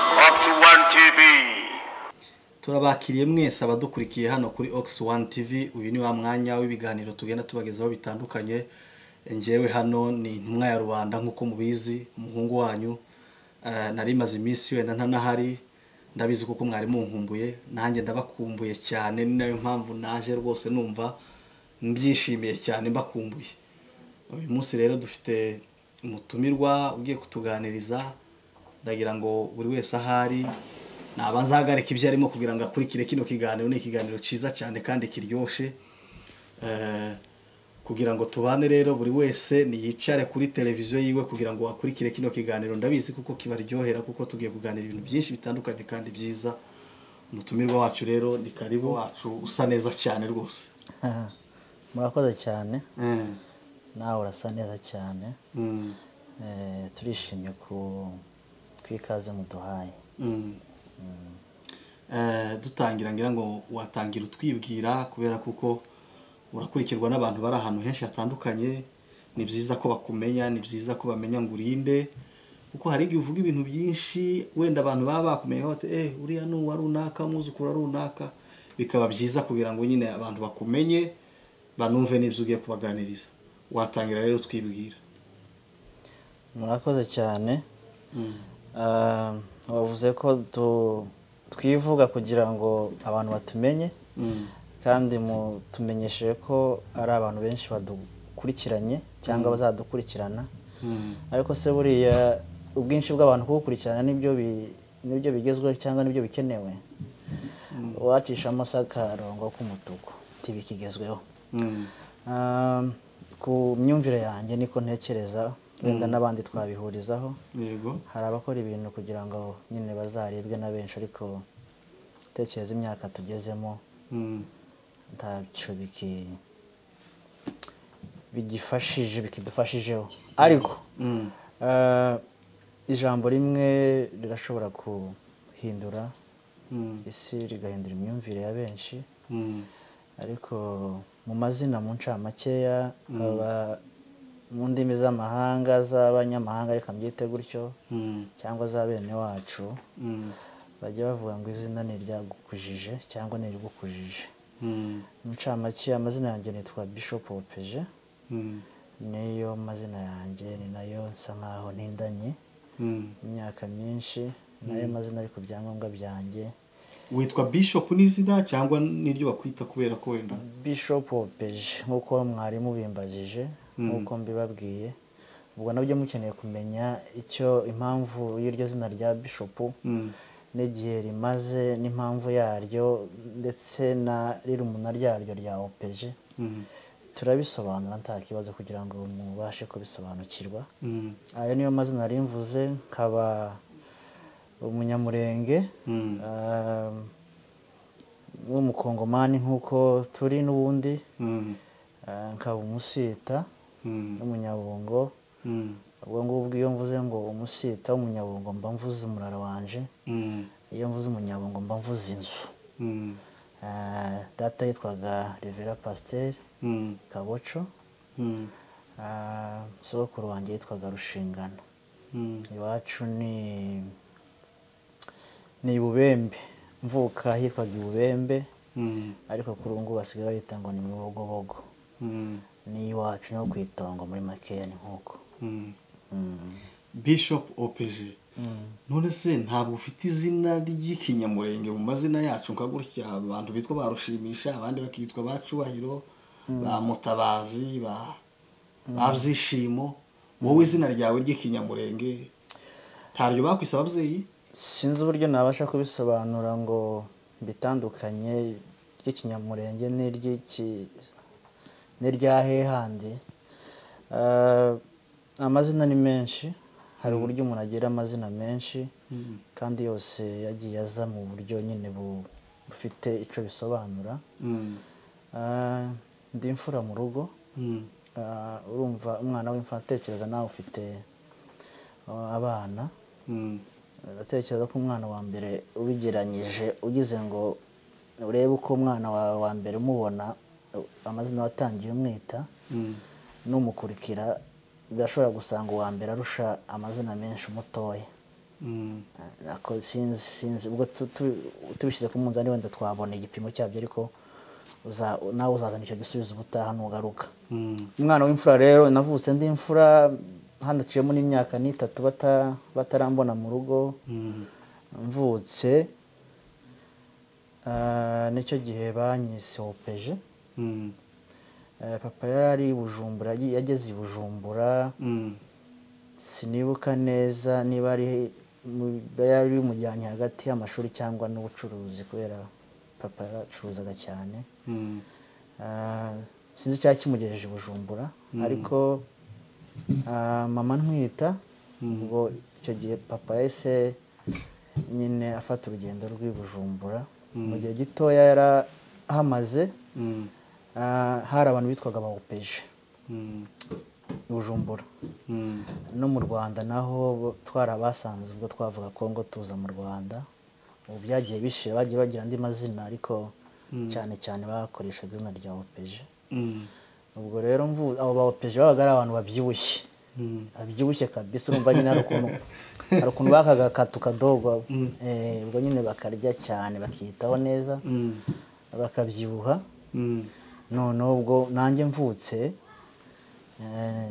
One TV. turabakiriye mwese abadukurikiye hano kuri ox one tv uyu ni wa mwanya w'ibiganiro tugenda tubagezaho bitandukanye ngewe hano ni intumwa ya rubanda nk'uko mubizi umuhungu wanyu eh, nari maze iminsi wenda ntanahari ndabizi kuko mwari munkumbuye nanjye ndabakumbuye cyane ni nayo mpamvu naje rwose numva mbyishimiye cyane mbakumbuye uyu munsi rero dufite umutumirwa ugiye kutuganiriza ndagira ngo buri wese ahari nabazahagarika ibyo arimo kugira ngo akurikire kino kiganiro ni ikiganiro cyiza cyane kandi kiryoshye Eh, kugira ngo tubane rero buri wese niyicare kuri televiziyo yiwe kugira ngo akurikire kino kiganiro ndabizi kuko kibaryohera kuko tugiye kuganira ibintu byinshi bitandukanye kandi byiza umutumirwa wacu rero ni karibu wacu usa neza cyane rwose murakoze cyane Eh, nawe urasa neza cyane mm, Eh, turishimye ku kw'ikaze muduhaye mm. Eh, dutangira ngira ngo watangira utwibwira kubera kuko urakurikirwa n'abantu bari ahantu henshi hatandukanye ni byiza ko bakumenya ni byiza ko bamenya ngo urinde kuko hari igihe uvuga ibintu byinshi wenda abantu baba bakumenya bati eh uriya ni uwa runaka umwuzukuru wa runaka bikaba byiza kugira ngo nyine abantu bakumenye banumve n'ibyo ugiye kubaganiriza watangira rero utwibwira murakoze cyane Mm. Ah, wavuze ko tu- twivuga kugira ngo abantu batumenye Mm. kandi mutumenyesheje ko ari abantu benshi badukurikiranye cyangwa bazadukurikirana Mm. ariko se buriya ubwinshi bw'abantu kubukurikirana nibyo bi- nibyo bigezweho cyangwa nibyo bikenewe wacishamo akarongo k'umutuku ntibikigezweho Mm. Ah, ku myumvire yanjye niko ntekereza wenda n'abandi twabihurizaho yego hari abakora ibintu kugira ngo nyine bazaribwe na benshi ariko tekereza imyaka tugezemo Mm. ntacyo biki bigifashije bikidufashijeho ariko Mm. eh, ijambo rimwe rirashobora guhindura Mm. isi rigahindura imyumvire ya benshi Mm. ariko mu mazina mu ncamakeya aba mu ndimi z'amahanga z'abanyamahanga reka mbyite gutyo Mm. cyangwa za bene wacu Mm. bajya bavuga ngo izina ni iryagukujije cyangwa ni irigukujije Mm. mu ncamakeya amazina yanjye nitwa bishop opeje Mm. niyo mazina yanjye ni nayo nsa nkaho ntindanye Mm. imyaka myinshi nayo mazina ari ku byangombwa byanjye witwa bishop n'izina cyangwa n'iryo bakwita kubera ko wenda bishop opeje nk'uko mwarimu bimbajije nk'uko mbibabwiye ubwo nabyo mukeneye kumenya icyo impamvu y'iryo zina rya bishopu Mm. n'igihe rimaze n'impamvu yaryo ndetse na rirumuna ryaryo rya opeje Mm. turabisobanura nta kibazo kugira ngo mubashe kubisobanukirwa Mm. ayo niyo mazina nari mvuze nkaba umunyamurenge Mm. um, w'umukongomani nk'uko turi n'ubundi Mm. uh, nkaba umusita Mm. n'umunyabungo Mm. ubwo ngubwo iyo mvuze ngo umusita w'umunyabungo mba mvuze umurara wanje Mm. iyo mvuze umunyabungo mba mvuze inzu Mm. Uh, data yitwaga rivera pasiteri Mm. kaboco Mm. uh, sogokuru wanjye yitwaga rushingana Mm. iwacu ni ni ibubembe mvuka hitwaga ibubembe Mm. ariko kuri ubu ngubu basigaye bahita ngo ni mubogobogo Mm. ni iwacu niho ku itongo muri makeya ni nk'uko Mm. Mm. bishop opeje Mm. none se ntabwo ufite izina ry'ikinyamurenge mu mazina yacu nka gutya abantu bitwa ba rushimisha abandi bakitwa ba cyubahiro ba mutabazi ba ba byishimo wowe izina ryawe ry'ikinyamurenge ntaryo bakwise ababyeyi sinzi uburyo nabasha kubisobanura ngo bitandukanye ry'ikinyamurenge n'iry'iki n'irya hehandi Eh, amazina ni menshi hari uburyo umuntu agira amazina menshi kandi yose yagiye aza mu buryo nyine bu- bufite icyo bisobanura Mm, Eh, ndi imfura mu rugo mm, Eh, urumva umwana w'imfura atekereza nawe ufite eh, abana mm, ndatekereza ko umwana wa mbere ubigeranyije ugize ngo urebe uko umwana wawe wa mbere umubona u- amazina watangiye umwita mm, n'umukurikira birashobora gusanga uwa mbere arusha amazina menshi umutoya ariko sinzi sinzi ubwo tu- tu- tubishyize ku munzani wenda twabona igipimo cyabyo ariko uza- nawe uzazana icyo gisubizo ubutaha nugaruka umwana w'imfura rero navutse ndi imfura handaciyemo n'imyaka n'itatu bata- batarambona mu rugo mvutse ah, nicyo gihe banyise opeje Eh, papa yari ari i bujumbura yagiye- yageze i bujumbura sinibuka neza niba ari mu- yari umujyanye hagati y'amashuri cyangwa n'ubucuruzi kubera papa yaracuruzaga cyane Ah, sinzi icyaba kimugejeje i bujumbura ariko ah, mama ntwita ubwo icyo gihe papa yahise nyine afata urugendo rw'i bujumbura mu gihe gitoya yari ahamaze ah, hari abantu bitwaga bawupeje i bujumbura no mu rwanda naho twarabasanze ubwo twavuga kongo tuza mu rwanda ubu byagiye bishira bagiye bagira andi mazina ariko cyane cyane bakoreshaga izina rya opeje ubwo rero mvu abo ba opeje babaga ari abantu babyibushye babyibushye kabisa urumva nyine hari ukuntu hari ukuntu bakaga akatu kadogo eh, ubwo nyine bakarya cyane bakiyitaho neza bakabyibuha noneho ubwo nanjye mvutse eh,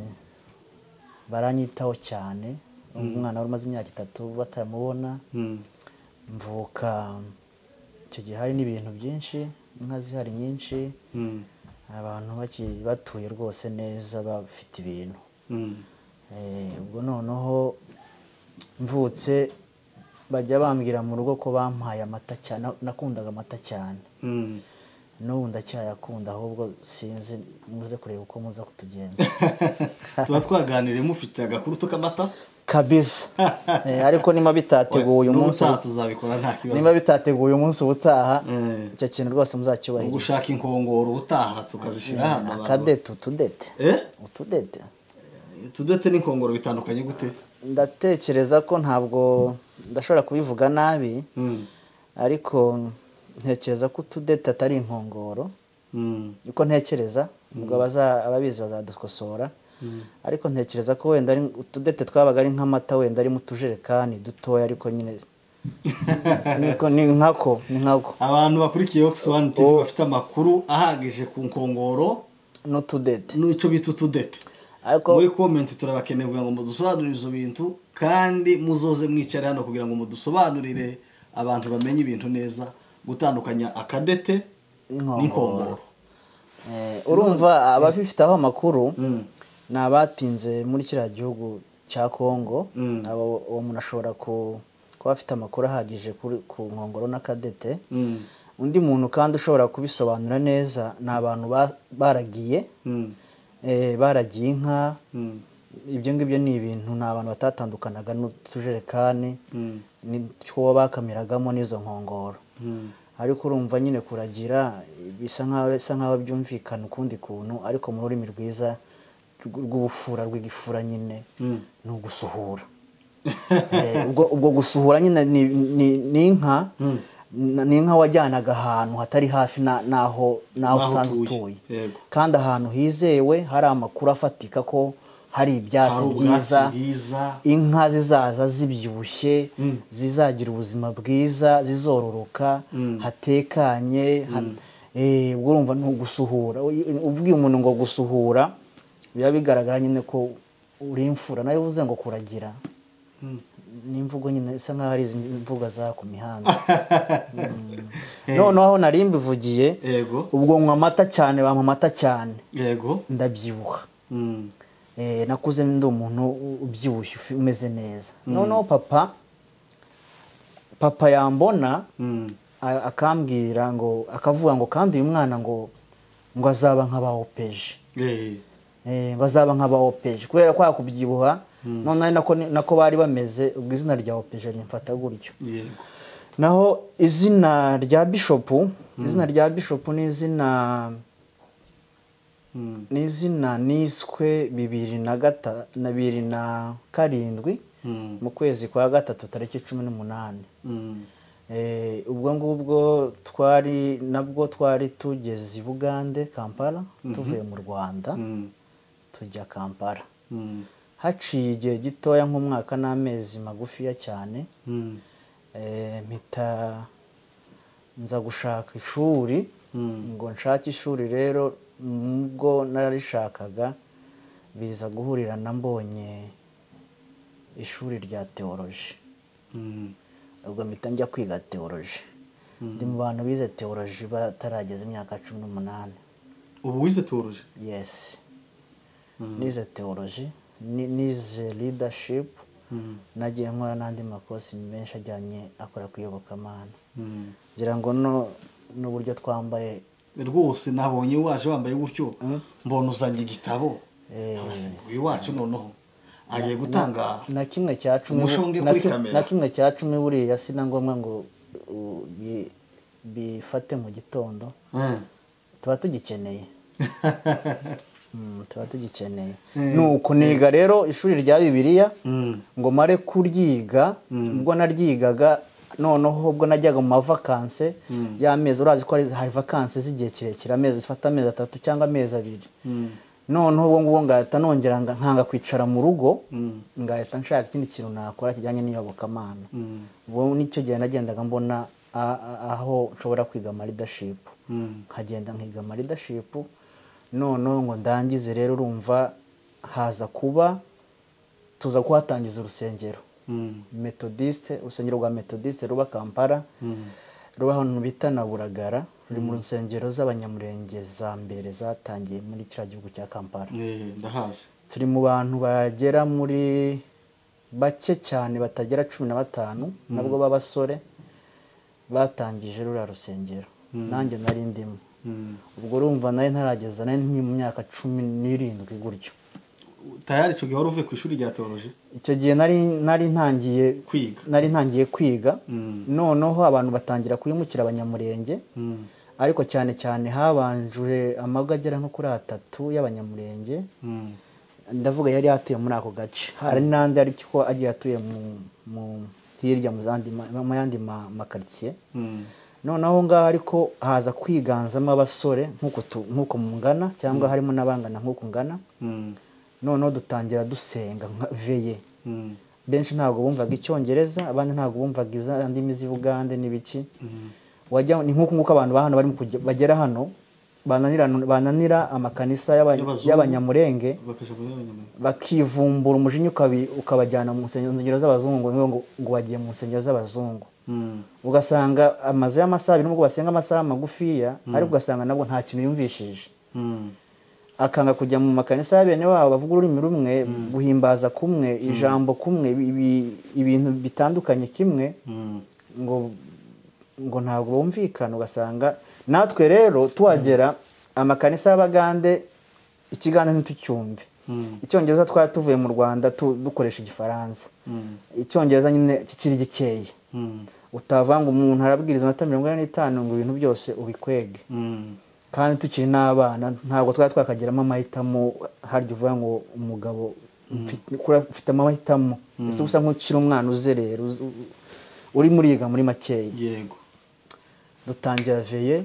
baranyitaho cyane umwana wari umaze imyaka itatu batamubona mvuka icyo gihe hari n'ibintu byinshi inka zihari nyinshi abantu baki- batuye rwose neza bafite ibintu Eh, ubwo noneho mvutse bajya bambwira mu rugo ko bampaye amata cyane nakundaga amata cyane n'ubu ndacyayakunda ahubwo sinzi muze kureba uko muza kutugenza tuba twaganiriye mufite agakurutu k'amata kabisa Eh, ariko niba bitateguye uyu munsi n'ubutaha tuzabikora nta kibazo niba bitateguye umunsi ubutaha Eh. icyo kintu rwose ubwo muzacyubahiriza ushaka inkongoro ubutaha tukazishyira hano abantu- akadete utudete Eh? utudete tudetse n'inkongoro bitandukanye gute ndatekereza ko ntabwo ndashobora kubivuga nabi Mm. ariko ntekereza ko utudete atari inkongoro Mm. uko ntekereza ubwo abaza- ababizi bazadukosora ariko ntekereza ko wenda ari utudete twabaga ari nk'amata wenda ari mu tujerekani dutoya ariko nyine Niko- ni nkako ni nkako abantu bakurikiye oxfam tv bafite amakuru ahagije ku nkongoro n'utudete n'icyo bita utudete ariko muri komenti turabakeneye kugira ngo mudusobanurire izo bintu kandi muzoze mwicara hano kugira ngo mudusobanurire abantu bamenye ibintu neza gutandukanya akadete Inkongoro. n'inkongoro Eh, urumva ababifiteho amakuru Mm. ni abatinze muri kiriya gihugu cya kongo Mm. Abo- uwo muntu ashobora ku- kuba afite amakuru ahagije kuri- ku nkongoro n'akadete Mm. undi muntu kandi ushobora kubisobanura neza ni abantu ba- baragiye Mm. eh, baragiye inka Mm. ibyo ngibyo ni ibintu ni abantu batatandukanaga n'utujerekani Mm. n'utwo bakamiragamo n'izo nkongoro Mm. ariko urumva nyine kuragira bisa nkaho bisa nkaho byumvikana ukundi kuntu ariko mu rurimi rwiza rw- rw'ubufura rw'igifura nyine Mm. ni ugusuhura Eh, ubwo ubwo gusuhura nyine ni- ni- ni inka na- ni inka wajyanaga ahantu hatari hafi na- n'aho n'aho N'aho usanzwe utuye. utuye Yego. kandi ahantu hizewe hari amakuru afatika ko hari ibyatsi hari ubwatsi byiza bwiza inka zizaza zibyibushye zizagira ubuzima bwiza zizororoka hatekanye ha- eh, ubwo urumva ni ugusuhura U- ubwiye umuntu ngo gusuhura biba bigaragara nyine ko uri imfura nayo uvuze ngo kuragira ni imvugo nyine bisa nkaho ari izi mvugo za ku mihanda Mm. noneho aho nari mbivugiye yego ubwo nywa amata cyane bampa amata cyane yego ndabyibuha Mm. Eh, nakuze ndi umuntu u- ubyibushye ufi- umeze neza noneho papa papa yambona Mm. a- akambwira ngo akavuga ngo kandi uyu mwana ngo ngo azaba nk'abawopeje Eh. Eh, ngo azaba nk'abawopeje kubera kwa kubyibuha noneho nako ni- nako bari bameze ubwo izina rya opeje rimfata gutyo yego naho izina rya bishopu izina rya bishopu ni izina Mm. ni izina niswe bibiri na gata na bibiri na karindwi Mm. mu kwezi kwa gatatu tariki cumi n'umunani Mm. Eh, ubwo ngubwo twari nabwo twari tugeze i bugande kampala tuvuye mu rwanda Mm. tujya kampala Mm. haciye igihe gitoya nk'umwaka n'amezi magufiya cyane Mm. eh, mpita nza gushaka ishuri Mm. ngo nshake ishuri rero nubwo nararishakaga biza guhurira na mbonye ishuri rya teoloji Mm. ubwo mpita njya kwiga teoloji ndi mu bantu bize teoloji batarageza imyaka cumi n'umunani ubu wize turuje yesi nize teoloji ni- nize leadership Mm. nagiye nkora n'andi makosi menshi ajyanye akora ku iyobokamana Mm. ngira ngo no n'uburyo twambaye rwose nabonye waje wambaye gutyo mbona uzanye igitabo Eh. abasimbuye wacu noneho agiye gutanga na kimwe cya cumi Umushonge na kuri kim- kamera. na kimwe cya cumi buriya si na ngombwa ngo u- bi- bifate mu gitondo Mm. tuba tugikeneye Mm, tuba tugikeneye Mm. ni uku niga rero ishuri rya bibiliya Mm. ngo mare kuryiga ubwo naryigaga noneho ubwo najyaga mu mavakanse y'amezi urazi ko hari- hari vakanse z'igihe kirekire amezi zifata amezi atatu cyangwa amezi abiri Mm. noneho ubwo ngubwo ngahita nongera nga- nkanga kwicara mu rugo Mm. ngahita nshaka ikindi kintu nakora kijyanye n'iyobokamana Mm. ubu nicyo gihe nagendaga mbona a- a- aho nshobora kwiga ama leadership Mm. nkagenda nkiga ama leadership noneho ngo ndangize rero urumva haza kuba tuza kuhatangiza urusengero Mm. metodiste urusengero rwa metodiste ruba kampala Mm. ruba ahantu bita na buragara ruri mu nsengero z'abanyamurenge za mbere zatangiye muri kiriya gihugu cya kampala Eh, ndahazi turi mu bantu bagera muri bake cyane batagera cumi na batanu nabwo b'abasore batangije ruriya rusengero nanjye nari ndimo Mm. ubwo urumva nari ntarageza nari nkiri mu myaka cumi n'irindwi gutyo tayari icyo gihe wari uvuye ku ishuri rya teoloji icyo gihe nari nari ntangiye kwiga nari ntangiye kwiga Mm. noneho abantu batangira kwimukira abanyamurenge Mm. ariko cyane cyane habanje amago agera nko kuri atatu y'abanyamurenge Mm. ndavuga yari atuye muri ako gace hari n'andi ariko agiye atuye mu- mu hirya mu zandi ma- mu yandi ma- makaritsiye Mm. noneho ngaho ariko haza kwiganzamo abasore nk'uko tu- nk'uko mungana cyangwa harimo n'abangana nk'uko ngana Mm. noneho dutangira dusenga nka veye Mm. benshi ntabwo bumvaga icyongereza abandi ntabwo bumvaga iza ndimi z'ibugande n'ibiki wajya ni nk'uko nguko abantu ba hano barimo kujya- bagera hano bananira bananira amakanisa y'aba- Y'abazungu. y'abanyamurenge bakaja muri abanyamaguru bakivumbura umujinya ukabi- ukabajyana mu nsen- nsengero z'abazungu ngo, ngo, ngo bagiye mu nsengero z'abazungu Mm. ugasanga amazu y'amasaha abiri nubwo basenga amasaha magufiya ariko ugasanga nabwo nta kintu yumvishije Mm. akanga kujya mu makanisa ya bene wabo bavuga ururimi rumwe guhimbaza kumwe ijambo kumwe ibi- ibintu bitandukanye kimwe Mm. ngo ngo ntabwo bumvikana ugasanga natwe rero tuhagera amakanisa y'abagande ikiganza ntitucyumve Mm. icyongereza twari tuvuye mu rwanda tu- dukoresha igifaransa Mm. icyongereza nyine kikiri gikeya Mm. utavanga umuntu arabwiriza amata mirongo ine n'itanu ngo ibintu byose ubikwege Mm. kandi tukiri n'abana ntabwo twari twakagiramo amahitamo harya uvuga ngo umugabo mfite- kura- ufite amahitamo ese usa nk'ukiri umwana uzerera uzi- u- uri muriga muri makeya yego dutangira veye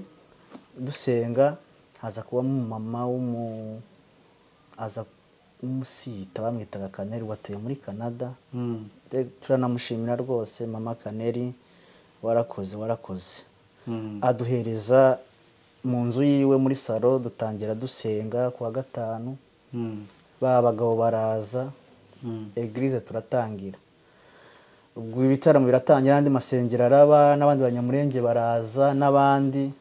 dusenga haza kubamo umumama w'umu aza umusita bamwitaga kaneri watuye muri canada Mm. Te- turanamushimira rwose mama kaneri warakoze warakoze Mm. aduhereza mu nzu yiwe muri salo dutangira dusenga ku wa gatanu Mm. ba bagabo baraza Mm. egirize turatangira ubwo ibitaramo biratangira n'andi masengero araba n'abandi banyamurenge baraza n'abandi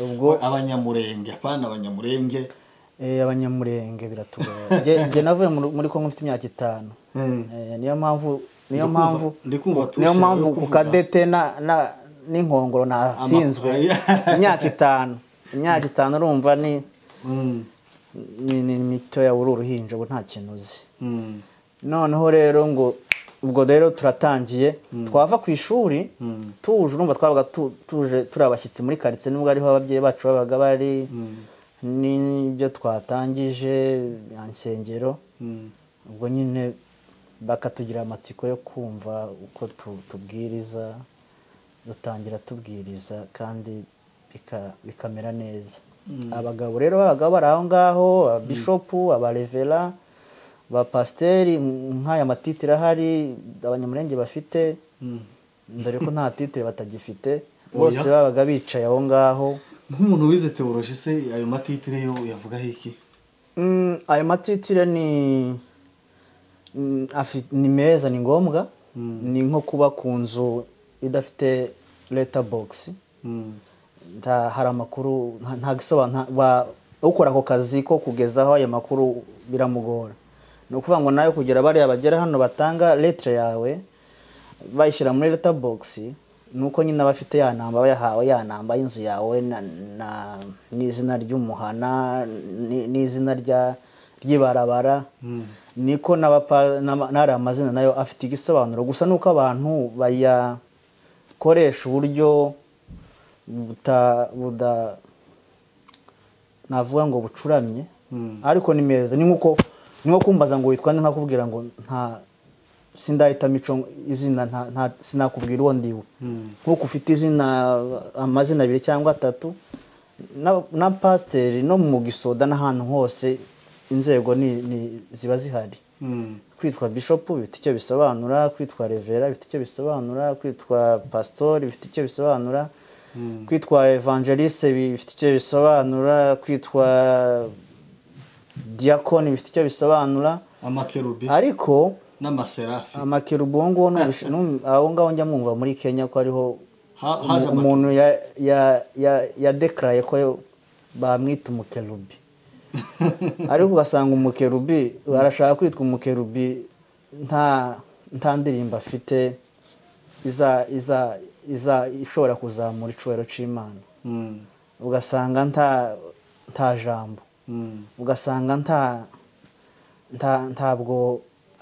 ubwo abanyamurenge apana abanyamurenge eh, abanyamurenge biratugoye Jye- jye navuye mu- muri kongo mfite imyaka itanu Eh, niyo mpamvu niyo Ndikumva- mpamvu ndikumva turusha- niyo mpamvu ku kuvuga. kadete na- na- n'inkongoro natsinzwe Ama- imyaka itanu imyaka itanu urumva ni Mm. ni ni mitoya uri uruhinja ubu nta kintu uzi Mm. noneho rero ngo ubwo rero turatangiye twava ku ishuri tuje urumva twabaga tu- tuje turi abashyitsi muri karitsiye nubwo ariho ababyeyi bacu babaga bari n'ibyo twatangije ya nsengero Mm. ubwo nyine bakatugira amatsiko yo kumva uko tu- tubwiriza dutangira tubwiriza kandi bika- bikamera neza abagabo rero b'abagabo bari aho ngaho ababishopu abarevera ba pasiteri nk'aya matitire ahari abanyamurenge bafite dore ko nta titire batagifite bose Oya. babaga bicaye aho ngaho nk'umuntu wize teoroji se ayo matitire yo uyavugaho iki Mm, ayo matitire ni mm, afi- ni meza ni ngombwa ni nko kuba ku nzu idafite leta bogisi Mm. nta hari amakuru nta- nta gisobanuro ukora ako kazi ko kugezaho ayo makuru biramugora ni ukuvuga ngo nawe kugira bariya bagera hano batanga letire yawe bayishyira muri leta bogisi ni uko nyine abafite ya namba bayahawe ya namba y'inzu yawe na- na- n'izina ry'umuhana ni- n'izina rya ry'ibarabara niko n'abapa- n'ama- n'ariya amazina nayo afite igisobanuro gusa ni uko abantu bayakoresha uburyo buta buda navuga ngo bucuramye Mm. ariko ni meza ni nkuko ni nko kumbaza ngo witwa nde nkakubwira ngo nta sindahita mico izina nta- nta sinakubwira uwo ndiwe Mm. nkuko ufite izina amazina abiri cyangwa atatu na- na pasiteri no mu gisoda n'ahantu hose inzego ni- ni- ziba zihari Mm. kwitwa bishopu bifite icyo bisobanura kwitwa revera bifite icyo bisobanura kwitwa pasitori bifite icyo bisobanura kwitwa evangeliste bifite icyo bisobanura kwitwa diakoni bifite icyo bisobanura amakerubi ariko n'amaserafi amakerubu uwo nguwo numvise- num- abo ngabo njya mwumva muri kenya ko ariho Ha- haje umu- amake- umuntu ya- ya- ya- yadekaraye ko bamwita umukerubi ariko ugasanga umukerubi arashaka kwitwa umukerubi nta nta ndirimbo afite iza iza iza ishobora kuzamura icubahiro cy'imana Mm. ugasanga nta nta jambo Mm. ugasanga nta nta ntabwo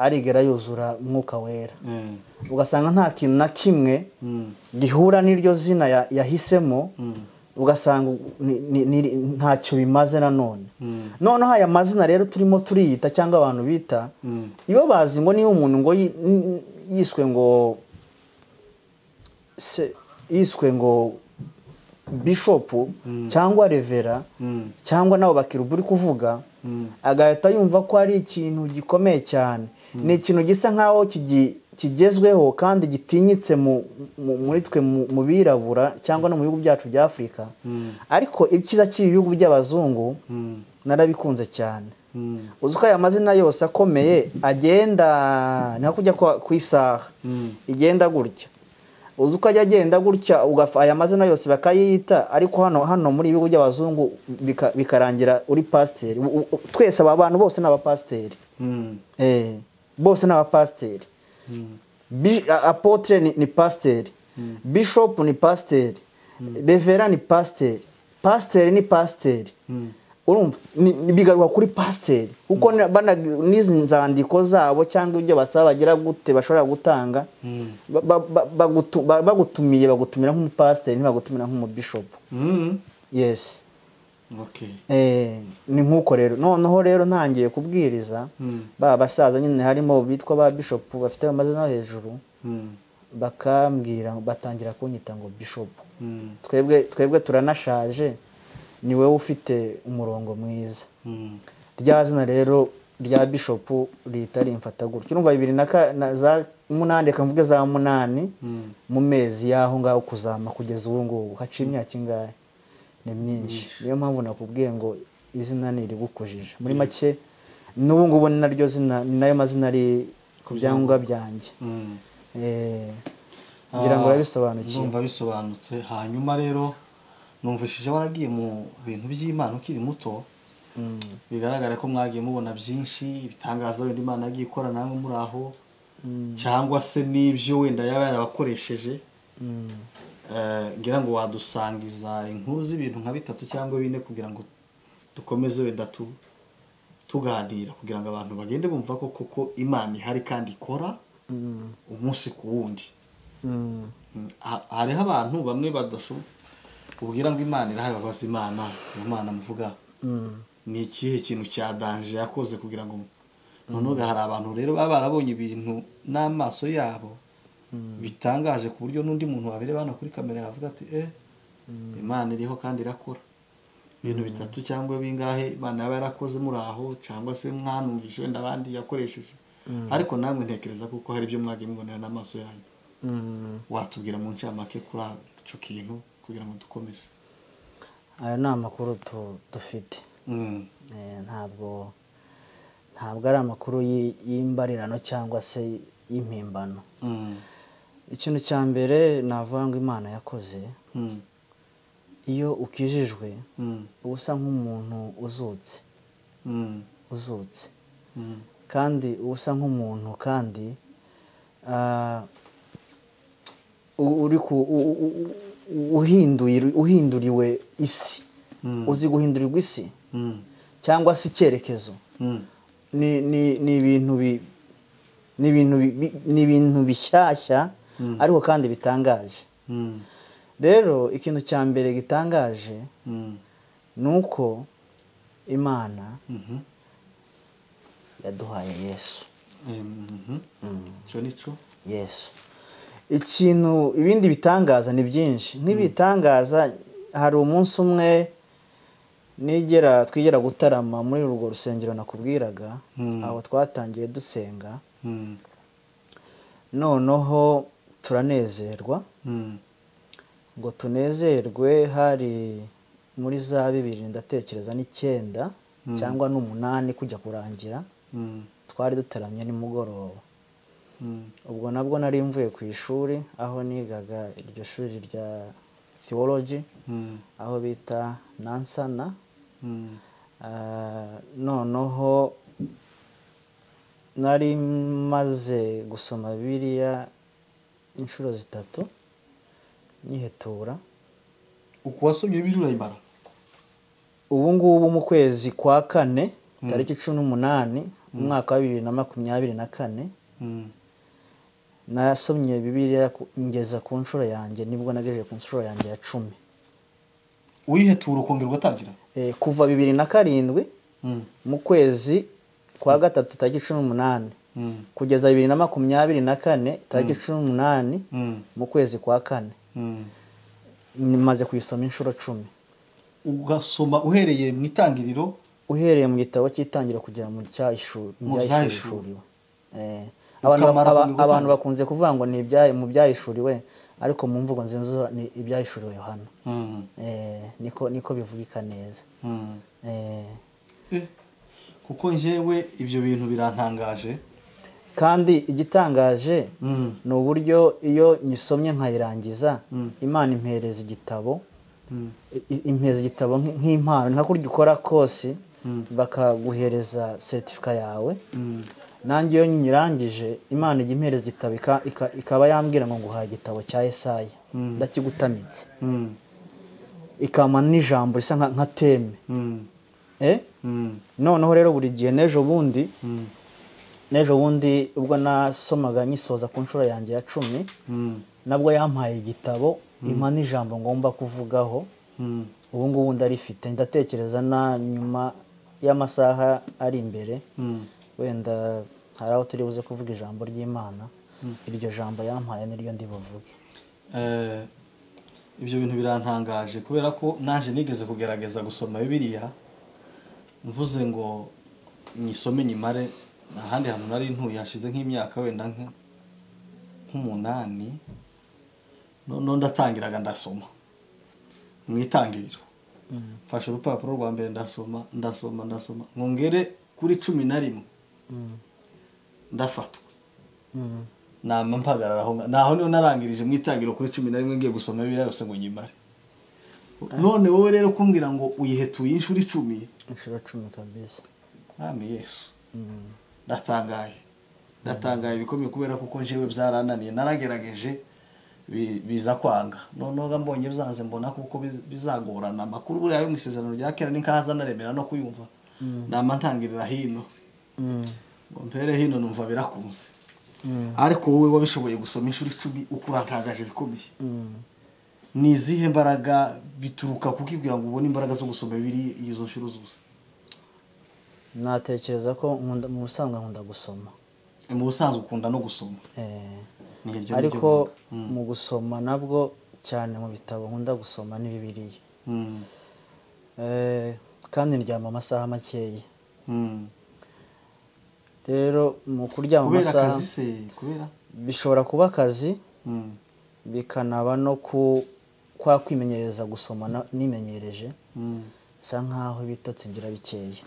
arigera yuzura umwuka wera Eh. ugasanga nta kintu na kimwe Mm. gihura n'iryo zina ya- yahisemo Mm. ugasanga ni- ni- ni- ntacyo bimaze nanone Mm. noneho aya mazina rero turimo turiyita cyangwa abantu bita Mm. iyo bazi ngo niba umuntu ngo yi- n- yiswe ngo se- yiswe ngo bishopu cyangwa revera Mm. cyangwa nabo bakirubu uri kuvuga Mm. agahita yumva ko ari ikintu gikomeye cyane ni ikintu gisa nk'aho kigi- kigezweho kandi gitinyitse mu- mu- muri twe mu mu birabura cyangwa no mu bihugu byacu bya afurika ariko ibyiza cy'ibi bihugu by'abazungu Mm. narabikunze cyane Mm. uzi ko aya mazina yose akomeye agenda ni nko kujya kwa- ku isaha Mm. igenda gutya uzi uko ajya agenda gutya ugafa aya mazina yose bakayita ariko hano hano muri ibihugu by'abazungu bika- bikarangira uri pasiteri U- u- twese aba bantu bose ni abapasiteri Mm. Eh, bose ni abapasiteri Mm. Bi- a- apotre ni, ni pasiteri bishop ni pasiteri revera ni pasiteri pasiteri ni pasiteri Mm. urumva ni- ni- bigaruka kuri pasiteri kuko na- bana- n'izi nzandiko zabo cyangwa ibyo basaba bagira gute bashobora gutanga ba- ba- ba- bagutu- ba- bagutumiye bagutumira nk'umupasiteri ntibagutumira nk'umubishopu Mm. yesi Okay. Eh, ni nk'uko rero noneho rero ntangiye kubwiriza Mm. ba basaza nyine harimo bitwa ba bishopu bafite amazina yo hejuru Mm. bakambwira batangira kunyita ngo bishopu Mm. twebwe twebwe turanashaje ni wowe ufite umurongo mwiza Mm. rya zina rero rya bishopu rihita rimfata gutyo urumva bibiri na ka- na za munani reka mvuge za munani Mm. mu mezi y'aho ngaho kuzama kugeza ubu ngubu haciye imyaka ingahe ni myinshi niyo mpamvu nakubwiye ngo izina ni irigukujije muri make n'ubu ngubu ni naryo zina ni nayo mazina ari ku byangombwa byanjye Mm. Eh, ngira ngo Ah, urabisobanukiwe ndumva bisobanutse hanyuma rero numvishije waragiye mu bintu by'imana ukiri muto Mm. bigaragara ko mwagiye mubona byinshi ibitangaza wenda imana yagiye ikora namwe muri aho cyangwa se n'ibyo wenda yaba yarabakoresheje Mm. Eh, ngira ngo wadusangiza inkuru z'ibintu nka bitatu cyangwa bine kugira ngo dukomeze wenda tu tuganira kugira ngo abantu bagende bumva ko koko imana ihari kandi ikora Mm. umunsi ku wundi Mm. Mm, ha- hariho abantu bamwe badashoboye ubwira ngo imana irahari babaza imana imana muvuga Mm. ni ikihe kintu cya danje yakoze kugira ngo noneho hari abantu rero baba barabonye ibintu n'amaso yabo bitangaje ku buryo n'undi muntu wabireba hano kuri kamera yavuga ati eh imana iriho kandi irakora ibintu bitatu cyangwa bingahe imana yaba yarakoze muri aho cyangwa se mwanumvishe wenda abandi yakoresheje ariko namwe ntekereza kuko hari ibyo mwagiye mubonera n'amaso yanyu Mm. watubwira mu ncamake kuri icyo kintu kugira ngo dukomeze ayo ni amakuru tu- dufite Mm. Eh, ntabwo ntabwo ari amakuru y'i- y'imbarirano cyangwa se y'impimbano Mm. ikintu cya mbere navuga ngo imana yakoze Mm. iyo ukijijwe Mm. uba usa nk'umuntu uzutse Mm. uzutse Mm. kandi uba usa nk'umuntu kandi ah, u- uri ku u- u- u- u- uhinduye- uhinduriwe isi Mm. uzi guhindurirwa isi Mm. cyangwa se icyerekezo Mm. ni ni ni ibintu bi ni ibintu bi- bi- ni ibintu bishyashya Mm. ariko kandi bitangaje Mm. rero ikintu cya mbere gitangaje Mm. ni uko imana Mhm. yaduhaye yesu Em, mhm. Mm. icyo ni cyo yesu ikintu ibindi bitangaza ni byinshi nk'ibitangaza hari umunsi umwe nigera twigera gutarama muri urwo rusengero nakubwiraga Mm. aho twatangiye dusenga Mm. noneho turanezerwa Mm. ngo tunezerwe hari muri za bibiri ndatekereza n'icyenda Mm. cyangwa n'umunani kujya kurangira Mm. twari dutaramye nimugoroba Mm. ubwo nabwo nari mvuye ku ishuri aho nigaga iryo shuri rya theology Mm. aho bita nansana Mm. Ah, noneho nari maze gusoma bibiliya inshuro zitatu nyihetura uku wasomye biriya urayimara ubu ngubu mu kwezi kwa kane tariki cumi n'umunani umwaka wa bibiri na makumyabiri na kane Mm. nasomye bibiliya ku- ngeza ku nshuro yanjye nibwo nagejeje ku nshuro yanjye ya cumi uyihetura ukongera ugatangira Eh, kuva bibiri na karindwi Mm. mu kwezi kwa gatatu tariki cumi n'umunani Mm. kugeza bibiri na makumyabiri na kane tariki cumi n'umunani Mm. mu kwezi kwa kane Mm. maze kuyisoma inshuro cumi ugasoma uhereye mu itangiriro uhereye mu gitabo cy'itangira kugera mu cyayishuri Mu ibyayishuriwe abantu Ukamara aba- kongera abantu gutanga. bakunze kuvuga ngo ni ibyayi- mu byayishuriwe ariko mu mvugo nziza ni ibyayishuriwe yohana Mm. Eh, niko niko bivugika neza Mm. Eh, Eh, kuko njyewe ibyo bintu birantangaje kandi igitangaje Mm. ni uburyo iyo nyisomye nkayirangiza Mm. imana impereza igitabo Mm. i- i- impereza igitabo nk- nk'impano nka kurya ukora kose Mm. bakaguhereza seritifika yawe Mm. nanjye iyo nyirangije imana ijya impereza igitabo ika- ika- ikaba yambwira ngo nguhaye igitabo cya esaya Mm. ndakigutamitse Mm. ikama n'ijambo risa nka nka teme Mm. Eh? Mm. noneho rero buri gihe n'ejo bundi Mm. n'ejo bundi ubwo nasomaga nyisoza ku nshuro yanjye ya cumi Mm. nabwo yampaye igitabo impa n'ijambo ngomba kuvugaho Mm. ubu ngubu ndarifite ndatekereza na nyuma y'amasaha ari imbere Mm. wenda hari aho turi buze kuvuga ijambo ry'imana iryo jambo yampaye niryo ndi buvuge Eh, ibyo bintu birantangaje kubera ko naje nigeze kugerageza gusoma bibiliya mvuze ngo nyisome nyimare nta handi hantu nari ntuye hashize nk'imyaka wenda nka- nk'umunani noneho ndatangiraga ndasoma mu itangiriro mfashe urupapuro rwa mbere ndasoma ndasoma ndasoma ngo ngere kuri cumi na rimwe Mm, ndafatwa mm, nama mpagarara aho ngaho naho niho narangirije mu itangiriro kuri cumi na rimwe ngiye gusoma bibiliya yose ngo nyimare none wowe rero kumbwira ngo uyihetuye inshuro icumi inshuro cumi kabisa mwami yesu Mm, ndatangaye ndatangaye bikomeye kubera kuko njyewe byarananiye naragerageje bi- biza kwanga noneho mbonye byanze mbona kuko biz- bizagorana amakuru buriya yo mu isezerano rya kera ni nkahaza naremera no kuyumva nama ntangirira hino mm, ngo mpere hino numva birakunze mm, ariko wowe wabishoboye gusoma inshuro icumi uko urantagaje bikomeye mm. ni izihe mbaraga bituruka kukibwira ngo ubone imbaraga zo gusoma bibiri izo nshuro zose natekereza ko nkunda- mu busanzwe nkunda gusoma mu busanzwe ukunda no gusoma Eh, ni iryo ni ryo ariko banga. Mm. mu gusoma nabwo cyane mu bitabo nkunda gusoma ni bibiliya Mm. eh, kandi ndyama amasaha makeya Mm. rero mu kuryama kubera amasaha akazi se kubera bishobora kuba akazi Mm. bikanaba no ku kwa kwimenyereza gusoma na- nimenyereje Mm. bisa nk'aho ibitotsi ngira bikeya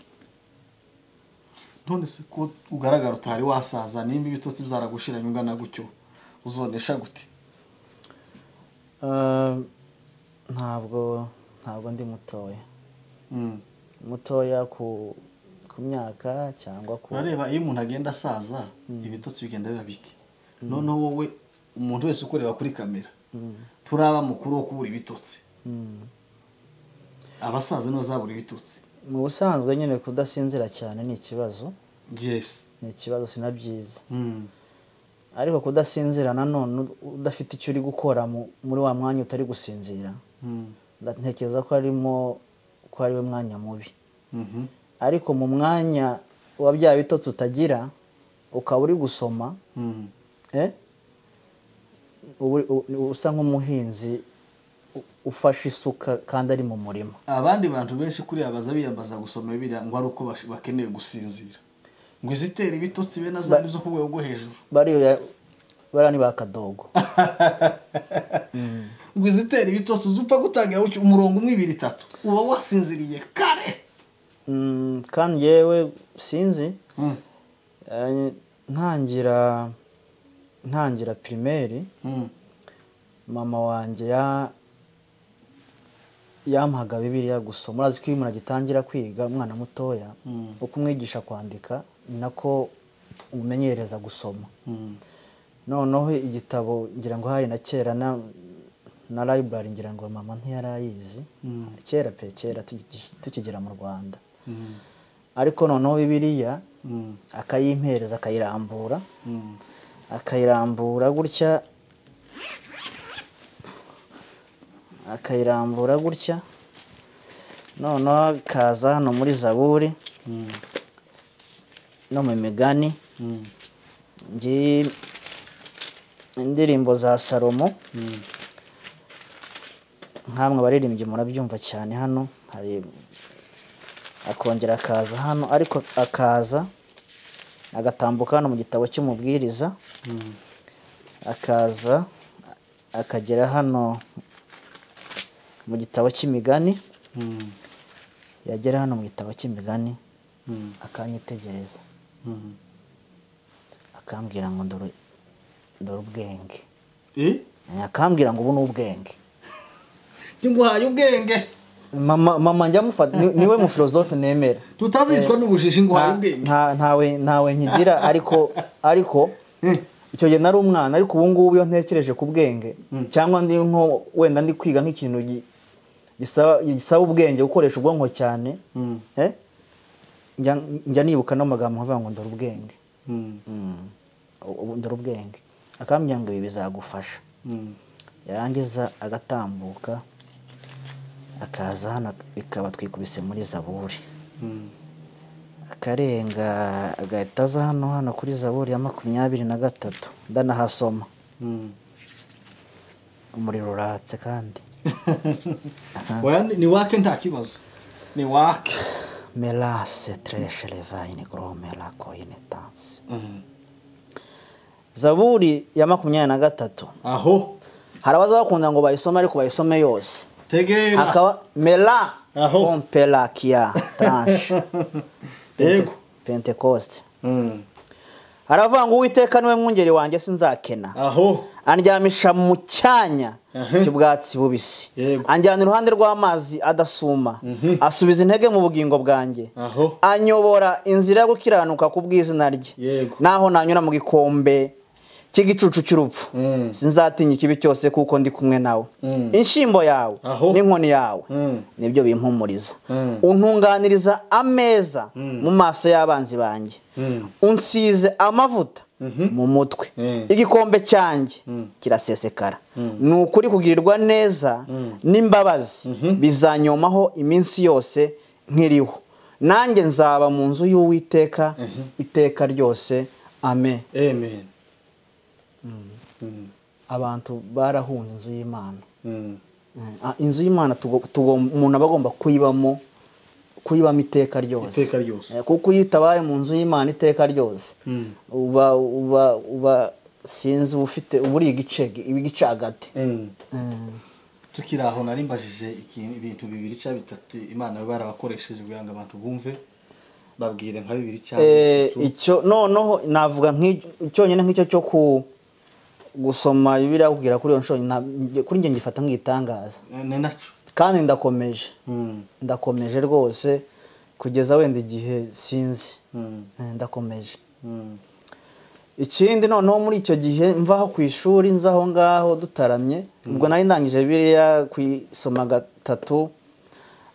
none se ko ugaragara utari wasaza nimba ibitotsi byaragushiranye ungana gutyo uzonesha gute Eh, ntabwo ntabwo ndi mutoya Mm. mutoya ku ku myaka cyangwa ku urareba iyo umuntu agenda asaza ibitotsi bigenda biba bike noneho wowe umuntu wese ukureba kuri kamera Mm, turaba mukuru wo kubura ibitotsi mm. abasaza nibo zabura ibitotsi mu busanzwe nyine kudasinzira cyane ni ikibazo yesi ni ikibazo sinabyiza Mm. ariko kudasinzira nanone u- udafite icyo uri gukora mu- muri wa mwanya utari gusinzira Mm. ndatekereza ko arimo ko ari we mwanya mubi Mhm. ariko mu mwanya wa bya bitotsi utagira ukaba uri gusoma Mm. eh, uba uri- u- u- usa nk'umuhinzi u- ufashe isuka kandi ari mu murima abandi bantu benshi kuriya baza biyambaza gusoma biriya ngo ari uko bash- bakeneye gusinzira ngo izitera ibitotsi be na za Ba- nizo ku rwego rwo hejuru bariya bariya ni ba kadogo ngo izitera ibitotsi uzupfa gutangira gutyo umurongo umwe ibiri itatu uba wasinziriye kare Mm, kandi yewe sinzi Mm. eh, ntangira ntangira pirimeri Mm. mama wanjye ya yampaga bibiliya gusoma urazi ko iyo umuntu agitangira kwiga umwana mutoya Mm. uko umwigisha kwandika ni nako umumenyereza gusoma Mm. noneho igitabo ngira ngo hari na kera na na library ngira ngo mama ntiyarayizi Mm. kera pe kera tuki- tukigera mu rwanda Mm. ariko noneho bibiliya Mm. akayimpereza akayirambura Mm. akayirambura gutya akayirambura gutya noneho ikaza hano muri zaburi Mm. no mu migani Mm. ngiyi indirimbo za salomo Mm. nkamwe abaririmbyi murabyumva cyane hano hari akongera akaza hano ariko akaza agatambuka hano mu gitabo cy'umubwiriza Mm. akaza akagera hano mu gitabo cy'imigani Mm. yagera hano mu gitabo cy'imigani Mm. akanyitegereza Mm. akambwira ngo ndore ndore ubwenge Eh? akambwira ngo ubu ni ubwenge Tinguhaye ubwenge mama mama njya mufata ni- niwe mu filozofe nemera tutazicwa n'ubujiji ngo uhaye Nta- ubwenge nta- ntawe ntawe nkigira ariko ariko Mm. icyo gihe nari umwana ariko ubu ngubu iyo ntekereje ku bwenge Mm. cyangwa ndi nko wenda ndi kwiga nk'ikintu gi- gisaba gisaba ubwenge gukoresha ubwonko cyane Mm. eh, njya njya nibuka n'amagambo nkavuga ngo ndora ubwenge Mm. Mm. Ubu ndora ubwenge akambwira ngo ibi bizagufasha Mm. yarangiza agatambuka akaza hano bikaba twikubise muri zaburi Mm. akarenga agahita aza hano hano kuri zaburi ya makumyabiri na gatatu ndanahasoma Mm. umuriro uratse kandi Oya, ni- ni wake nta kibazo ni wake melase treshe levayine goromera koyine tansi Mm. zaburi ya makumyabiri na gatatu aho hari abaza bakunda ngo bayisome ariko bayisome yose tegera akaba mela Aho. kompelakia tanshe yego pentekoste Mm. haravuga ngo uwiteka niwe mwungeri wanjye sinzakena aho andyamisha mu cyanya Aha. cy'ubwatsi bubisi Yego. anjyana iruhande rw'amazi adasuma asubiza intege mu bugingo bwanjye aho anyobora inzira yo gukiranuka ku bw'izina rye Yego. naho nanyura mu gikombe cy'igicucu cy'urupfu Mm. sinzatinya ikibi cyose kuko ndi kumwe nawe Mm. inshyimbo yawe Aho. n'inkoni yawe Mm. nibyo bimpumuriza Mm. untunganiriza ameza Mm. mu maso y'abanzi banjye Mm. unsize amavuta mu mutwe Mm. igikombe cyanjye Mm. kirasesekara ni ukuri kugirirwa neza n'imbabazi bizanyomaho iminsi yose nkiriho nanjye nzaba mu nzu y'uwiteka iteka ryose ame amen Mm. abantu barahunze inzu y'imana Mm. Ah, inzu y'imana tugo- tugom- umuntu aba agomba kuyibamo kuyibamo iteka ryose Iteka ryose. Eh, kuko iyo utabaye mu nzu y'imana iteka ryose Mm. uba uba uba sinzi uba ufite uba uri igice igice hagati Mm. Eh, tukiri aho narimbajije ikintu- ibintu bibiri cyangwa bitatu imana baba barabakoresheje kugira ngo abantu bumve babwire nka bibiri cyangwa Eh, bitatu icyo noneho navuga nk'icyo- cyonyine nk'icyo cyo ku gusoma bibiriya kugera kuri iyo nshuro nta- nge- kuri njye ngifata nk'igitangaza Eh, ni nacyo kandi ndakomeje Mm. ndakomeje rwose kugeza wenda igihe sinzi Mm. Eh, ndakomeje Mm. ikindi noneho muri icyo gihe mvaho ku ishuri nzaho ngaho dutaramye ubwo nari ndangije biriya kuyisoma gatatu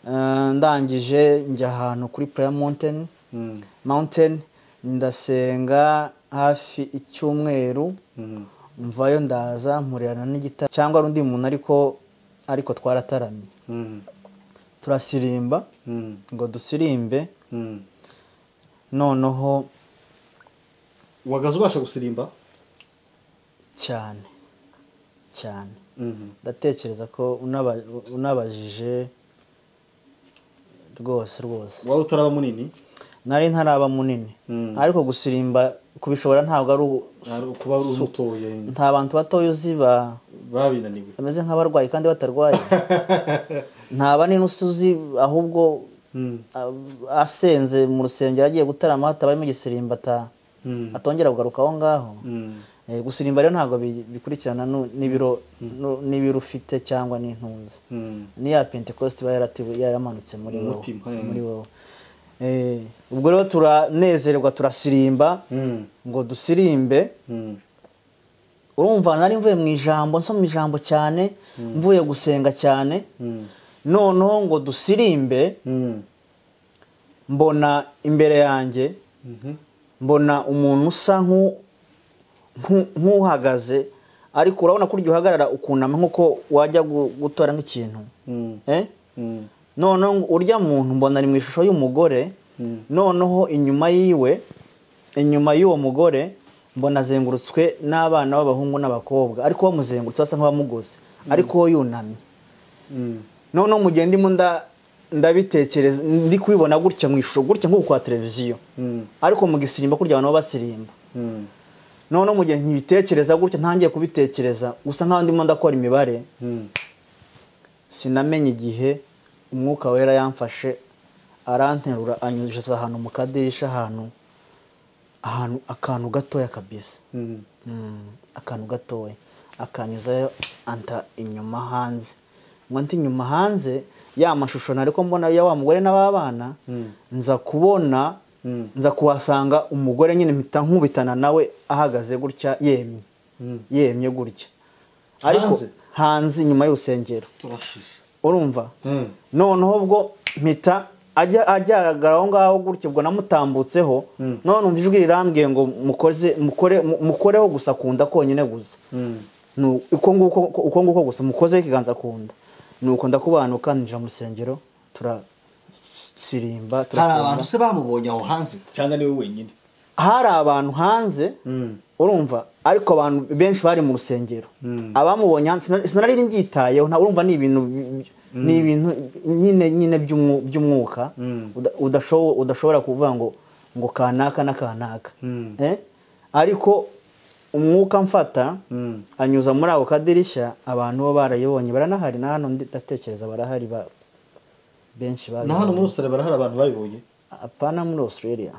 eh, ndangije njya ahantu kuri prayer mountain Mm. mountain ndasenga hafi icyumweru Mm. mvayo ndaza mpurerana n'igitaro cyangwa ari undi muntu ariko ariko twarataramye Mm. turasirimba Mm. ngo dusirimbe Mm. noneho wagaze ubasha gusirimba cyane cyane Mhm. ndatekereza ko unaba- unabajije rwose rwose wari utaraba munini nari ntaraba munini Mm. ariko gusirimba kubishobora ntabwo ari u- Ari ukuba uri su- umutoye nta bantu batoya uzi ba- babinaniwe bameze nk'abarwayi kandi batarwaye nta banini uzi ahubwo Mm. a- asenze mu rusengero agiye gutarama hatabayemo igisirimba ata- Mm. atongera kugaruka aho ngaho Mm. Eh, gusirimba rero ntabwo bi- bikurikirana nu- n'ibiro nu- n'ibiro ufite cyangwa n'intunzi Mm. niya pentecost iba yaratiwe yaramanutse muri wowe Umutima, eh. muri wowe Eh, ubwo rero turanezerwa turasirimba Mm. ngo dusirimbe Mm. urumva nari mvuye mu ijambo nsoma ijambo cyane mvuye gusenga cyane Mm. noneho ngo dusirimbe Mm. mbona imbere yanjye Mhm. mbona umuntu usa nk'u- nk'u- nk'uhagaze ariko urabona ko urya uhagarara ukunama nk'uko wajya gu- gutora nk'ikintu Mm. eh? Mm. noneho ngo urya muntu mbona ari mu ishusho y'umugore Mm. noneho inyuma yiwe inyuma y'uwo mugore mbona azengurutswe n'abana b'abahungu n'abakobwa ariko bamuzengurutse basa nk'abamugoze ariko we yunamye Mm. noneho mu gihe ndimo nda- ndabitekereza ndi kubibona gutya mu ishusho gutya nk'uko kwa televiziyo Mm. ariko mu gisirimba kurya abantu baba basirimba Mm. noneho mu gihe nkibitekereza gutya ntangiye kubitekereza gusa nk'aho ndimo ndakora imibare Mm. sinamenye igihe umwuka wera yamfashe aranterura anyujiza ahantu mu kadirisha ahantu ahantu akantu gatoya kabisa Mm. Mm, akantu gatoya akanyuzayo anta inyuma hanze ngo nti inyuma hanze ya mashusho nari ko mbona ya wa mugore n'ababana Mm. nza kubona Mm. nza kuhasanga umugore nyine mpita nkubitana nawe ahagaze gutya yemye Mm. yemye gutya ariko Hanze? hanze inyuma y'urusengero turashize urumva Mm. noneho ubwo mpita ajya agaragara aho ngaho gutya ubwo namutambutseho Mm. none umva ijwi rirambwiye ngo mukoze mukore mu- mukoreho gusa kunda konyine gusa Mm. ni uko nguko uko nguko gusa mukozeho ikiganza kunda ni uko ndakubanuka ninjira mu rusengero turasirimba hari turasenga. abantu se bamubonye aho hanze cyangwa niwe wenyine hari abantu hanze Mm. urumva ariko abantu benshi bari mu rusengero Mm. abamubonye hanze sina- sinari mbyitayeho nta- urumva ni ibintu bi- ni ibintu nyine nyine by'umwu- by'umwuka Mm. uda- udashobo- udashobora kuvuga ngo ngo kanaka na kanaka Mm. Eh? ariko umwuka mfata Mm. anyuza muri ako kadirishya abantu bo barayibonye baranahari na hano ndatekereza barahari ba- benshi na hano muri babibonye. Australia barahari abantu babibonye apana muri australia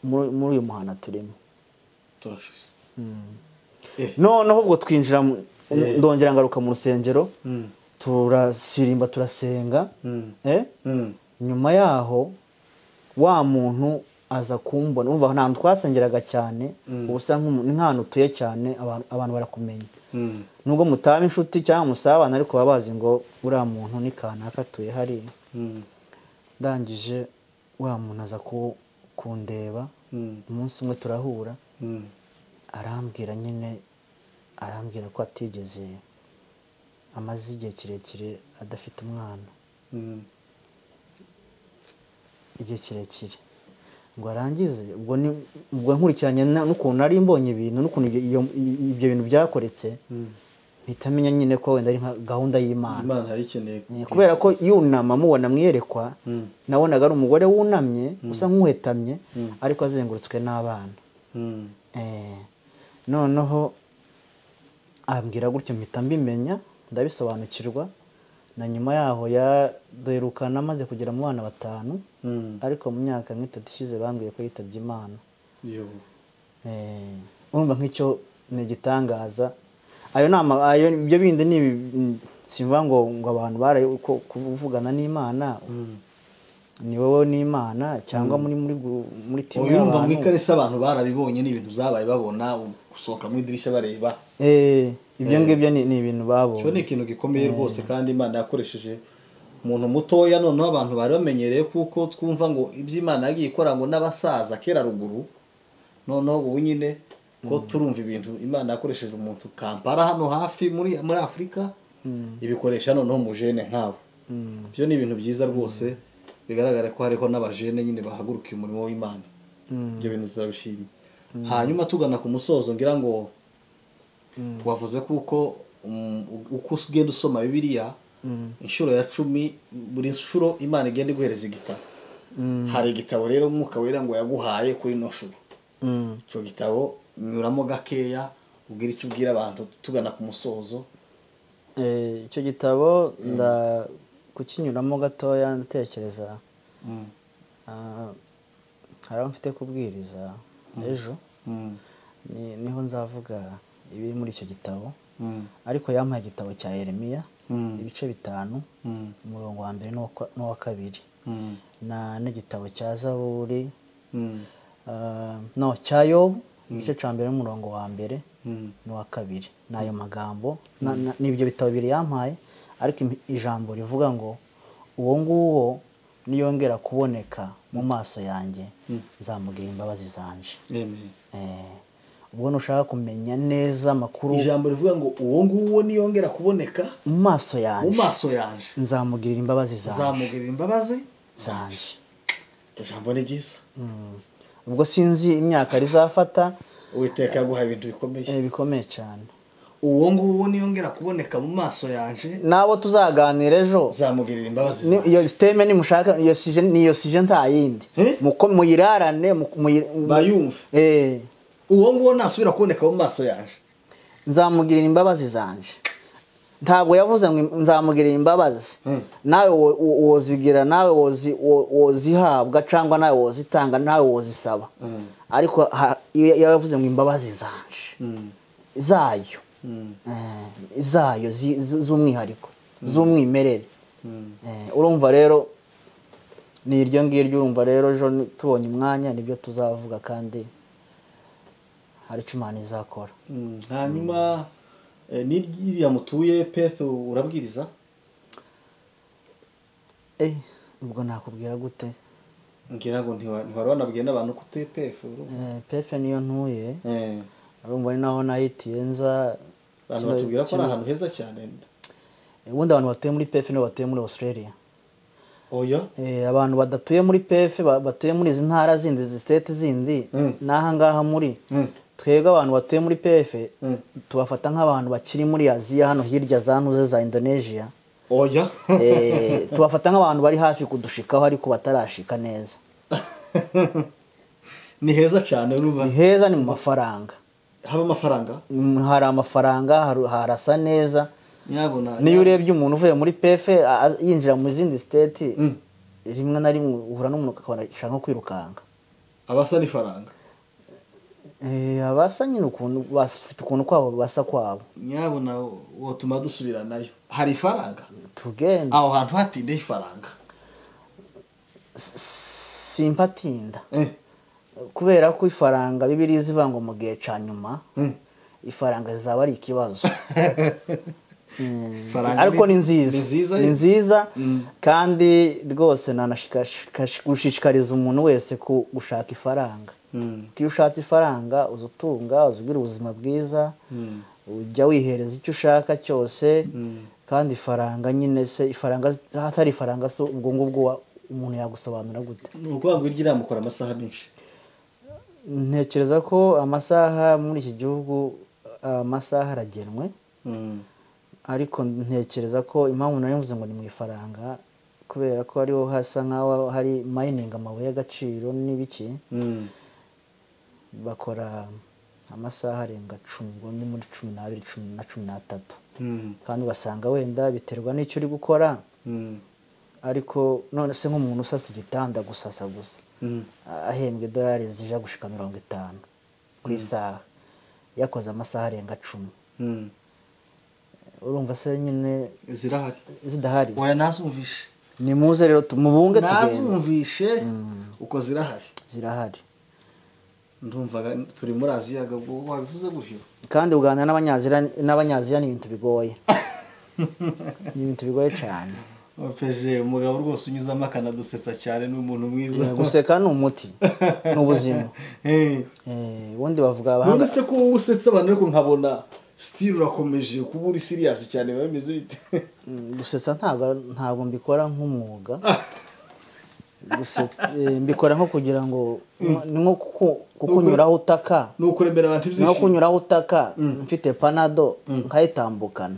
muri muri uyu muhanda turimo turashize Eh. noneho ubwo twinjira mu- Eh. ndongera ngaruka mu rusengero Mm. turasirimba turasenga Mm. eh? Mm. nyuma yaho wa muntu aza kumbona urumva ntabwo twasengeraga cyane Mm. ubu usa nk'umu- ni nk'ahantu utuye cyane abantu- abantu barakumenya Mm. nubwo mutaba inshuti cyangwa musabana ariko baba bazi ngo uriya muntu ni kanaka atuye hariya Mm. ndangije wa muntu aza ku- kundeba Mm. umunsi umwe turahura Mm. arambwira nyine arambwira ko atigeze amaze igihe kirekire adafite umwana Mm. igihe kirekire ngo arangize ubwo ni ubwo nkurikiranye na- n'ukuntu nari mbonye ibintu n'ukuntu ibyo iyo- ibyo bintu byakoretse Mm. mpita amenya nyine ko wenda ari nka gahunda y'imana imana yari ikeneye Eh, kubera ko yunama mubona mwiyerekwa Mm. nabonaga ari umugore wunamye usa nk'uhetamye ariko azengurutswe n'abana Mm. Eh, noneho ambwira gutyo mpita mbimenya ndabisobanukirwa na nyuma yaho yaduherukana amaze kugera mu bana batanu Mm. ariko mu myaka nk'itatu ishize bambwiye ko yitabye imana Yo. Eh, urumva nk'icyo ni igitangaza ayo ni ama- ayo ibyo bindi ni ibi- simva ngo ngo abantu baraye uko kuvugana n'imana Mm. ni wowe n'imana cyangwa muri muri gru- muri timu uyu urumva mu y'abantu. ikarisa abantu barabibonye ni ibintu zabaye babona u- gusohoka mu idirishya bareba Eh, ibyo ngibyo ni ni ibintu cyo babonye ni ikintu gikomeye rwose kandi imana yakoresheje umuntu mutoya noneho abantu bari bamenyereye kuko twumva ngo iby'imana yagiye ikora ngo n'abasaza kera ruguru noneho ubu nyine ko turumva ibintu imana yakoresheje umuntu kampara hano hafi muri muri afurika ibikoresha noneho mu jene nkabo Mm. ibyo ni ibintu byiza rwose bigaragara ko hariho n'abajene nyine bahagurukiye umurimo w'imana Mm. ibyo bintu turabishimye hanyuma tugana ku musozo ngira ngo Mm. wavuze kuko mm, uko ugenda usoma bibiliya Mm. inshuro ya cumi buri nshuro imana igenda iguhereza igitabo Mm. hari igitabo rero umwuka wera ngo yaguhaye kuri ino shuro Mm. icyo gitabo nyuramo gakeya ubwira icyo ubwira abantu tugana ku musozo Eh, icyo gitabo nda kukinyuramo gatoya ndatekereza Mm, ah, hari aho mfite kubwiriza ejo mm, ni- niho nzavuga ibiri muri icyo gitabo mm, ariko yampaye igitabo cya Yeremiya Mm. ibice bitanu mm, umurongo wa mbere n'uwa kwa- n'uwa kabiri mm, na n'igitabo cya Zaburi mm, ah, no cya Yobu igice cya mbere n'umurongo wa mbere mm, n'uwa kabiri ni ayo magambo na- na- ni ibyo bitabo bibiri yampaye ariko im- ijambo rivuga ngo uwo nguwo niyongera kuboneka mu maso yanjye nzamugira imbabazi zanje Amen. Eh, ubwo nushaka kumenya neza amakuru ijambo rivuga ngo uwo nguwo niyongera kuboneka mu maso mu yanjye maso yanjye nzamugirira imbabazi zanje zamugirira imbabazi zanje ijambo ni ryiza Mm. ubwo sinzi imyaka rizafata uwiteka yaguhaye ibintu bikomeye eh, bikomeye cyane uwo nguwo niyongera kuboneka mu maso yanjye n'abo tuzaganira ejo zamugirira imbabazi Ni- zanjye. iyo siteme nimushaka iyo sije niyo sije nta yindi Eh? Muko- muyirarane muko- muyi- bayumve Eh, uwo nguwo nasubira kuboneka mu maso yanjye nzamugirira imbabazi zanje ntabwo yavuze ngo im- nzamugirira imbabazi Eh. nawe wo- wo- wozigira nawe wozi- wo- wozihabwa cyangwa nawe wozitanga nawe wozisaba Mm. ariko ha- iyo iyo yavuze ngo imbabazi zanje Mm. zayo Mm. eh, zayo zi- z- z'umwihariko z'umwimerere Mm. Eh, urumva rero ni iryo ngiryo urumva rero ejo ni- tubonye umwanya nibyo tuzavuga kandi hari icyo imana izakora Mm. hanyuma eh, n'iriya mutuye pf urabwiriza Eh, ubwo nakubwira gute ngira ngo ntiwa- ntiwari wanabwiye n'abantu ko utuye pf Eh, pefe niyo ntuye Eh, urumva ni naho nahitiye nza abantu kiba- batubwira ko ari kiba- ahantu heza cyane Eh, ubundi abantu batuye muri pefe nibo batuye muri australia oya Eh, abantu badatuye muri pefe ba- batuye muri izi ntara zindi izi siteti zindi Mm. n'aha ngaha muri Mm. twebwe abantu batuye muri pefe Mm. tubafata nk'abantu bakiri muri aziya hano hirya za ntuze za indonesia oya Eh, tubafata nk'abantu bari hafi kudushikaho ariko batarashika neza ni heza cyane urumva ni heza ni mu mafaranga haba amafaranga Mm, hari amafaranga haru- harasa neza nyabona niyo urebye umuntu uvuye muri pefe a- a- yinjira mu zindi siteti Mm. rimwe na rimwe uhura n'umuntu ukabona ashaka nko kwirukanka abasa n'ifaranga Eh, abasa nyine ukuntu bafite ukuntu kwabo basa kwabo nyabona wotuma dusubiranayo hari ifaranga tugenda aho hantu hatindeho ifaranga simpatinda Eh, kubera ko ifaranga bibiri zivuga ngo mu gihe cya nyuma Mm. ifaranga zizaba ari ikibazo ifaranga ariko ni nziza ni nziza ni nziza Mm. kandi rwose nanashishikariza umuntu wese ku gushaka ifaranga Mm. kuko iyo ushatse ifaranga uza utunga ugira ubuzima bwiza Mm. ujya wihereza icyo ushaka cyose kandi ifaranga nyine se ifaranga hatari ifaranga se ubwo ngubwo wa- umuntu yagusobanura gute ni ukuvuga ngo iryo iramukora amasaha menshi ntekereza ko amasaha muri iki gihugu amasaha aragenwe Mm. ariko ntekereza ko impamvu nari mvuze ngo ni mu ifaranga kubera ko ariho hasa nk'aho hari mayiningi amabuye y'agaciro n'ibiki Mm. bakora amasaha arenga cumi ubwo ni muri cumi n'abiri cumi na cumi n'atatu Mm. kandi ugasanga wenda biterwa n'icyo uri gukora Mm. ariko none se nk'umuntu usasa igitanda gusasa gusa Mm. ahembwa idolari zija gushika mirongo itanu ku isaha yakoze amasaha arenga cumi Mm. urumva se nyine zirahari zidahari waya nazumvishe nimuze rero tumubunge tugende nazumvishe uko zirahari zirahari ndumva turi muri aziya gabwo wabivuze gutyo kandi uganira n'abanyaziya n'abanyaziya ni ibintu bigoye ni ibintu bigoye cyane peje umugabo rwose unyuzamo akanadusetsa cyane ni umuntu mwiza guseka ni umuti ni ubuzima Eh. Eh, ubundi bavuga abahanga none se ko wowe usetsa abantu ariko nkabona sitiri urakomeje kuba uri siriyasi cyane biba bimeze bite Mm, gusetsa ntabwo ntabwo mbikora nk'umwuga Gusetsa- eh, mbikora nko kugira ngo ni nko kuku- kukunyuraho utaka ni ukuremera abantu ni nko ibyishimo kunyuraho utaka mfite panado nkayitambukana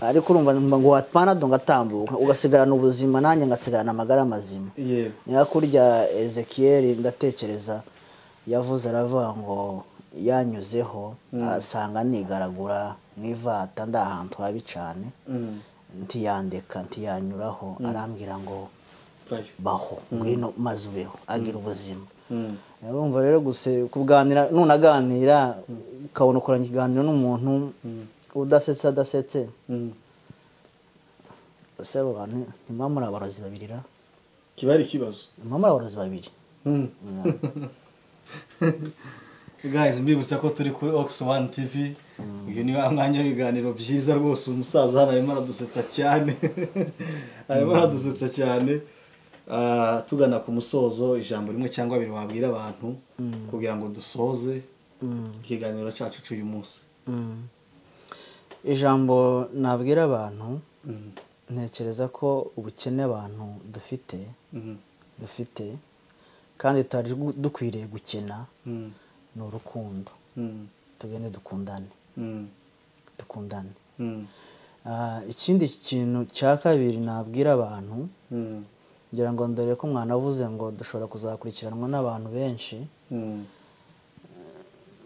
ariko urumva nguha panado ngatambuka ugasigarana ubuzima nanjye ngasigarana amagara mazima yego niba kurya ezekiyeri ndatekereza yavuze aravuga ngo yanyuzeho asanga nigaragura mu ivata ndi ahantu habi cyane Mm. ntiyandeka ntiyanyuraho arambwira ngo Bayo. baho ngwino maze ubeho agira ubuzima Mm. urumva rero gusa kuganira nunaganira ukabona ukoranye ikiganiro n'umuntu udasetsa adasetse Mm. ese abo bantu ntimwaba muri abarozi babiri ra kiba ari ikibazo ntimwaba muri abarozi babiri Mm. guys mbibutsa ko turi kuri ox one tv uyu ni wa mwanya w'ibiganiro byiza rwose uyu musaza hano arimo aradusetsa cyane arimo aradusetsa cyane Ah, tugana ku musozo ijambo rimwe cyangwa abiri wabwira abantu kugira ngo dusoze Mm. ikiganiro cyacu cy'uyu munsi Mm. ijambo nabwira abantu Mm, ntekereza ko ubukene abantu dufite mm, dufite kandi tutari gu- dukwiriye gukena mm, ni urukundo mm, tugende dukundane mm, dukundane mm, Ah, ikindi kintu cya kabiri nabwira abantu mm, ngira ngo dore ko mwanavuze ngo dushobora kuzakurikiranwa n'abantu benshi mm,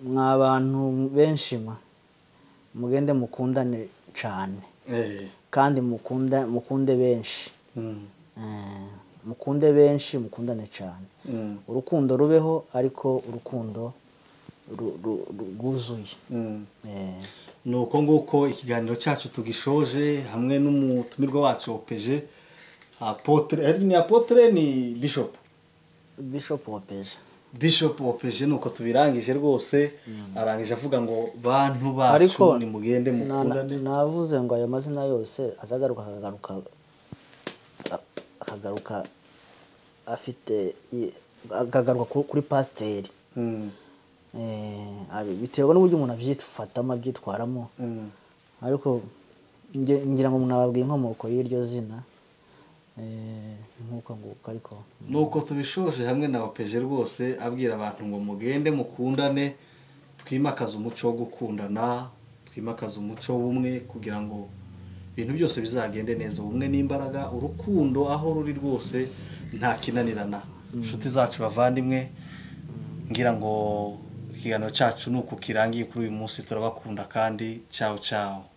mwa bantu benshi mwe mugende mukundane cyane eh, kandi mukunda mukunde benshi mm, Eh, mukunde benshi mukundane cyane mm, urukundo rubeho ariko urukundo ru- ru- ru- rwuzuye mm. Eh, ni uko nguko ikiganiro cyacu tugishoje hamwe n'umutumirwa wacu peje apotre eh, ni apotre ni bishop bishop wapeje bishop opeje nuko tubirangije rwose arangije avuga ngo bantu bacu ariko nimugende na- na- mukundane navuze ngo ayo mazina yose azagaruka akagaruka a- akagaruka afite i- akagaruka ku- kuri pasiteri Mm, Eh, abi- biterwa n'uburyo umuntu abyifatamo abyitwaramo mm, ariko nge- ngira ngo nababwiye inkomoko y'iryo zina Eh, nk'uko nguko ariko nuko tubishoje hamwe na opeje rwose abwira abantu ngo mugende mukundane twimakaze umuco wo gukundana twimakaze umuco w'ubumwe kugira ngo ibintu byose bizagende neza ubumwe n'imbaraga urukundo aho ruri rwose nta kinanirana inshuti zacu bavandimwe ngira ngo ikiganiro cyacu ni uku kirangiye kuri uyu munsi turabakunda kandi cyawe cyawe